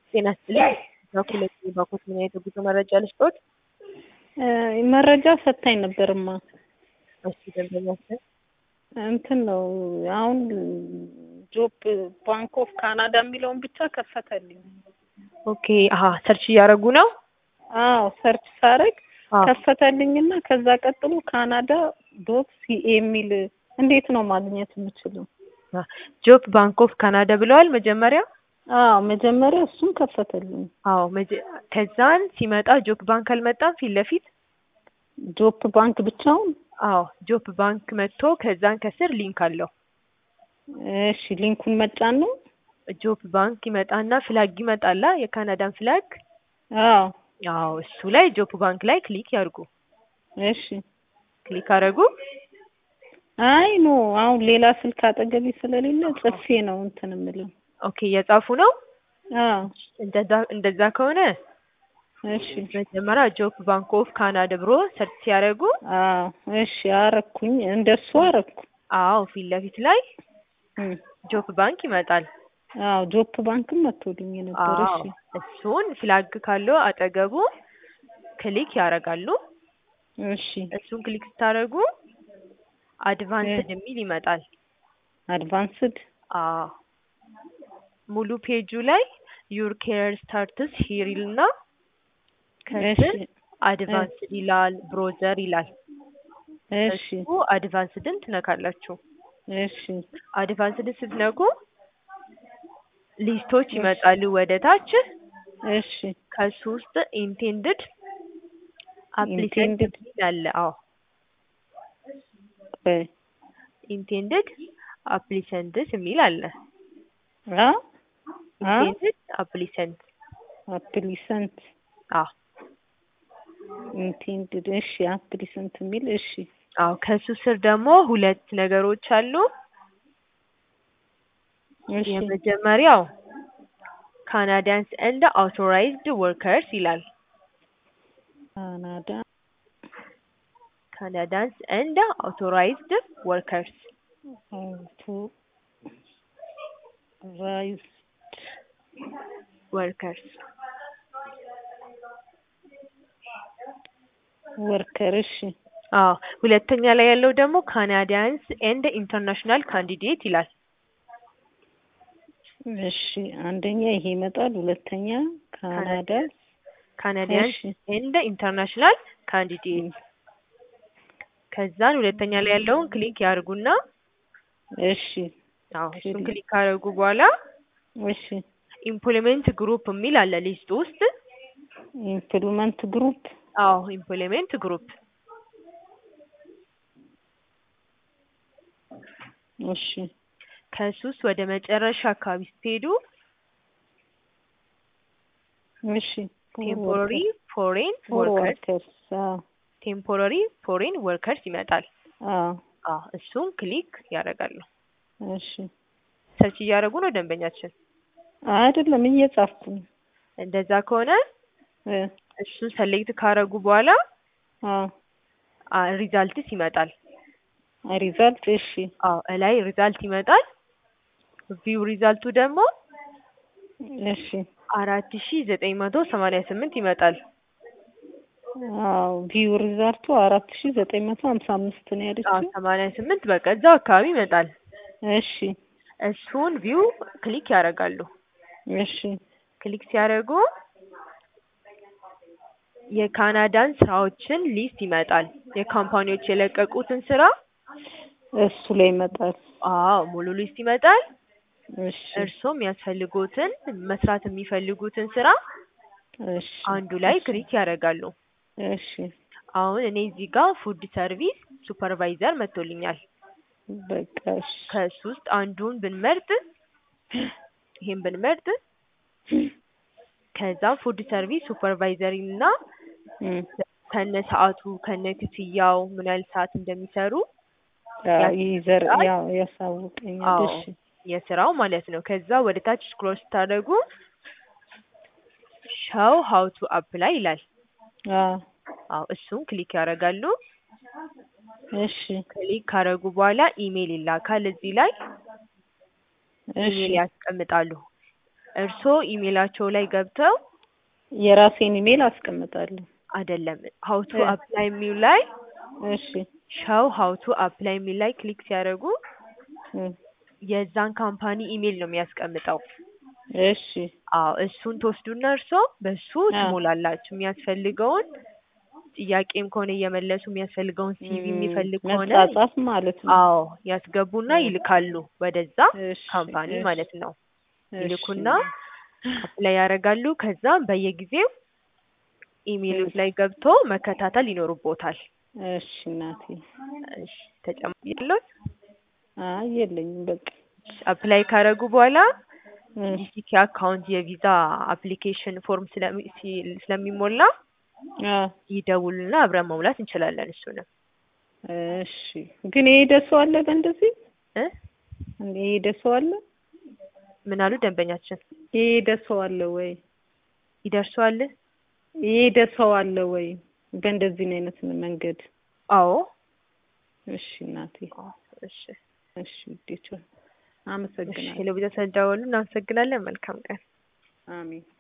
ጤና ይስጥልኝ። በኩለት ባኮት ምን አይነት የጉዞ መረጃ ልስጦት? መረጃ ሰታኝ ነበርማ። እሺ ደንበኛችን እንትን ነው አሁን ጆብ ባንክ ኦፍ ካናዳ የሚለውን ብቻ ከፈተልኝ። ኦኬ አሀ ሰርች እያደረጉ ነው። አዎ ሰርች ሳረግ አዎ። ከፈተልኝና ከዛ ቀጥሎ ካናዳ ዶት ሲኤ የሚል እንዴት ነው ማግኘት የምችለው? ጆብ ባንክ ኦፍ ካናዳ ብለዋል መጀመሪያ። አዎ መጀመሪያ እሱን ከፈተልኝ። አዎ መጀ- ከዛን ሲመጣ ጆብ ባንክ አልመጣም ፊት ለፊት ጆፕ ባንክ ብቻውን? አዎ ጆብ ባንክ መጥቶ ከዛን ከስር ሊንክ አለው። እሺ ሊንኩን መጫን ነው? ጆብ ባንክ ይመጣና ፍላግ ይመጣላ የካናዳን ፍላግ። አዎ አዎ እሱ ላይ ጆብ ባንክ ላይ ክሊክ ያርጉ። እሺ ክሊክ አረጉ። አይ ኖ አሁን ሌላ ስልክ አጠገቤ ስለሌለ ጽፌ ነው እንትን የምለው። ኦኬ እየጻፉ ነው። አዎ እንደዛ እንደዛ ከሆነ እሺ መጀመሪያ ጆብ ባንክ ኦፍ ካናዳ ብሎ ሰርች ሲያደርጉ አዎ እሺ አረኩኝ፣ እንደሱ አረኩ። አዎ ፊት ለፊት ላይ እም፣ ጆብ ባንክ ይመጣል። አዎ ጆፕ ባንክም መጥቶልኝ ነበር። አዎ እሺ እሱን ፍላግ ካለው አጠገቡ ክሊክ ያደርጋሉ። እሺ እሱን ክሊክ ስታደርጉ አድቫንስድ የሚል ይመጣል። አድቫንስድ አዎ ሙሉ ፔጁ ላይ ዩር ኬር ስታርትስ ሂር ይልና ከስር እሺ አድቫንስድ ይላል፣ ብሮዘር ይላል። እሺ እሱ አድቫንስድን ትነካላችሁ። እሺ አድቫንስድን ስትነኩ ሊስቶች ይመጣሉ ወደ ታች። እሺ ከሱ ውስጥ ኢንቴንድድ አፕሊካንት Intended? አለ። አዎ ቆይ ኢንቴንድድ አፕሊሰንትስ የሚል አለ። አ አ ኢንቴንድድ አፕሊሰንት አፕሊሰንት አዎ ኢንቴንድድ እሺ አፕሊሰንት የሚል እሺ አዎ ከሱ ስር ደግሞ ሁለት ነገሮች አሉ። እሺ የመጀመሪያው ካናዲያንስ ኤንድ አውቶራይዝድ ወርከርስ ይላል። ካናዳ ካናዳንስ ኤንድ አውቶራይዝድ ወርከርስ አውቶ ራይዝ ወርከርስ ወርከር እሺ አዎ ሁለተኛ ላይ ያለው ደግሞ ካናዲያንስ ኤንድ ኢንተርናሽናል ካንዲዴት ይላል። እሺ አንደኛ ይሄ ይመጣል። ሁለተኛ ካናዳ ካናዲያንስ እሺ ኤንድ ኢንተርናሽናል ካንዲዴት ከዛን ሁለተኛ ላይ ያለውን ክሊክ ያርጉና እሺ አዎ እሱን ክሊክ። ክሊክ ካደረጉ በኋላ እሺ ኢምፕሎይመንት ግሩፕ የሚል አለ ሊስት ውስጥ። ኢምፕሉመንት ግሩፕ አዎ ኢምፕሎይመንት ግሩፕ እሺ ከሱ ውስጥ ወደ መጨረሻ አካባቢ ስትሄዱ እሺ ቴምፖራሪ ፎሬን ፎር ወርከርስ ወርከርስ አዎ ቴምፖራሪ ፎሬን ወርከርስ ይመጣል። አዎ አዎ እሱን ክሊክ ያደርጋሉ። እሺ ሰርች እያደረጉ ነው ደንበኛችን። አይደለም እየጻፍኩ ነው። እንደዛ ከሆነ እ እሱን ሰሌክት ካረጉ በኋላ አዎ ሪዛልትስ ይመጣል። ሪዛልት እሺ አዎ እላይ ሪዛልት ይመጣል። ቪው ሪዛልቱ ደግሞ እሺ አራት ሺ ዘጠኝ መቶ ሰማንያ ስምንት ይመጣል። አዎ ቪው ሪዛልቱ አራት ሺ ዘጠኝ መቶ ሀምሳ አምስት ነው አዎ ያለችው። ሰማንያ ስምንት በቃ እዛው አካባቢ ይመጣል። እሺ እሱን ቪው ክሊክ ያደርጋሉ። እሺ ክሊክ ሲያደርጉ የካናዳን ስራዎችን ሊስት ይመጣል። የካምፓኒዎች የለቀቁትን ስራ እሱ ላይ ይመጣል። አዎ ሙሉ ሊስት ይመጣል። እሺ እርሶም የሚያስፈልጉትን መስራት የሚፈልጉትን ስራ እሺ አንዱ ላይ ክሊክ ያደርጋሉ። እሺ አሁን እኔ እዚህ ጋር ፉድ ሰርቪስ ሱፐርቫይዘር መጥቶልኛል። በቃ እሺ ከሱ ውስጥ አንዱን ብንመርጥ ይሄን ብንመርጥ ከዛ ፉድ ሰርቪስ ሱፐርቫይዘር እና እም ከነ ሰዓቱ ከነ ክፍያው ምን ያህል ሰዓት እንደሚሰሩ ያው ይዘር ያስቀምጣል። ያው ያሳውቀኛል። አዎ እሺ የስራው ማለት ነው። ከዛ ወደ ታች ስክሮል ስታደርጉ ሻው ሀው ቱ አፕላይ ይላል። አዎ አዎ እሱን ክሊክ ያደርጋሉ። እሺ ክሊክ ካደረጉ በኋላ ኢሜይል ይላካል። እዚህ ላይ እሺ ኢሜይል ያስቀምጣሉ። እርስዎ ኢሜላቸው ላይ ገብተው የራሴን ኢሜል አስቀምጣለሁ። አይደለም ሀው ቱ እ። አፕላይ የሚል ላይ እሺ ሻው ሀው ቱ አፕላይ የሚል ላይ ክሊክ ሲያደርጉ እ፣ የዛን ካምፓኒ ኢሜል ነው የሚያስቀምጠው። እሺ አዎ እሱን ትወስዱና እርስዎ በሱ አ። ትሞላላችሁ የሚያስፈልገውን ጥያቄም ከሆነ እየመለሱ የሚያስፈልገውን ሲቪ ም፣ የሚፈልግ ከሆነ መጻጻፍ ማለት ነው። አዎ ያስገቡና እ። ይልካሉ ወደዛ እሺ ካምፓኒ እሺ፣ ማለት ነው። እሺ። ይልኩና አፕላይ ያደርጋሉ። ከዛ በየጊዜው ኢሜሎች ላይ ገብቶ መከታተል ይኖርቦታል። እሺ እናቴ። እሺ ተጨማሪ ያለዎት አይ የለኝም በቃ። አፕላይ ካደረጉ በኋላ እ፣ ጂሲኬ አካውንት የቪዛ አፕሊኬሽን ፎርም ስለሚ- ሲ- ስለሚሞላ አ፣ ይደውሉና አብረን መሙላት እንችላለን። እሱንም እሺ። ግን የሄደ ሰው አለ በእንደዚህ እ እንደ የሄደ ሰው አለ ምን አሉ ደንበኛችን? የሄደ ሰው አለ ወይ? ይደርሰዋል? የሄደ ሰው አለ ወይ? በእንደዚህ አይነት መንገድ። አዎ እሺ እናቴ። እሺ እሺ ውዴቷ፣ እሺ አመሰግናለሁ። ሄሎ ቢዛ ስለደወሉ እናመሰግናለን። መልካም ቀን። አሜን።